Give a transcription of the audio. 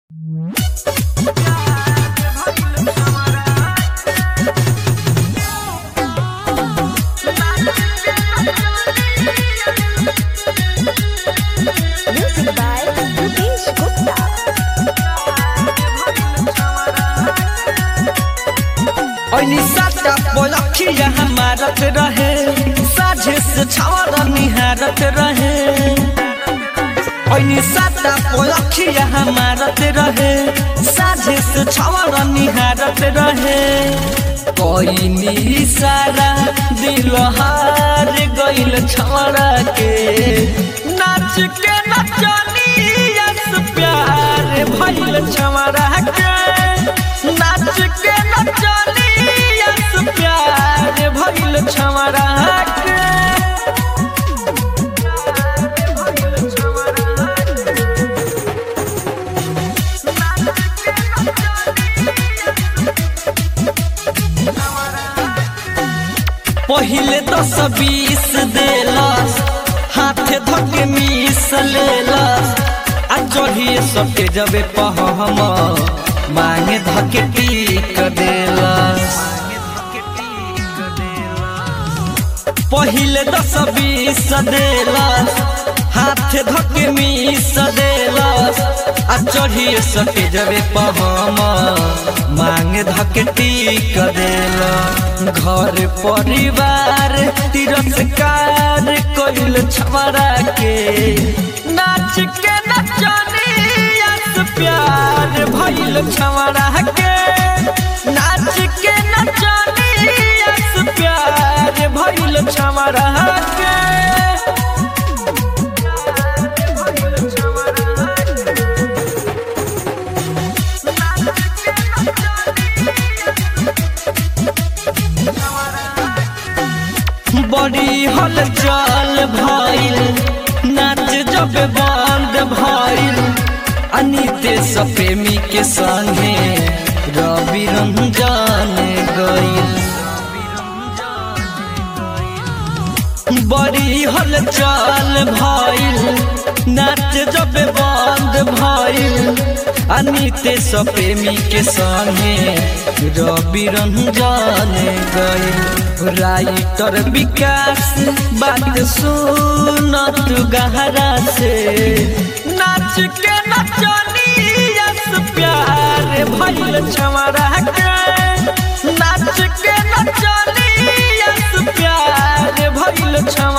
Music by Rupesh Gupta. ऐनी साटा पलखिया हमारत रहे साझे से छावरा निहारत रहे ऐनी साटा पलखिया हमारत रहे साझे से छावरा निहारत रहे कोई सारा दिल हार गइल छवरा के नाच के नचनिया से प्यार भइल छवरा के नाच के नचनिया से प्यार भइल छवरा के पहिले दस बीस देलस हाथे धके मीस लेलस आ चढ़िए सके जबे पहम मांगे धके टीक देलस पहिले दस बीस देलस हाथे धके मीस देलस आ चढ़िए सके जबे पहम मांगे धके टीक देलस घर परिवार तिरस्कार कइल छमरा के नाच के नचनिया से प्यार भइल छमरा के नाच के नचनिया से प्यार भइल छमरा के बड़ी हलचल भइल नाच जब बंद भइल अनितेश प्रेमी के संगे रवि रंजन गइल बड़ी हलचल भइल नाच जब बंद भइल अनितेश प्रेमी के संगे रवि रंजन गइल राइटर विकास बात सुनत गहरा से नाच के नचनिया से प्यार भइल छमरा के नाच के नचनिया से प्यार भइल छमरा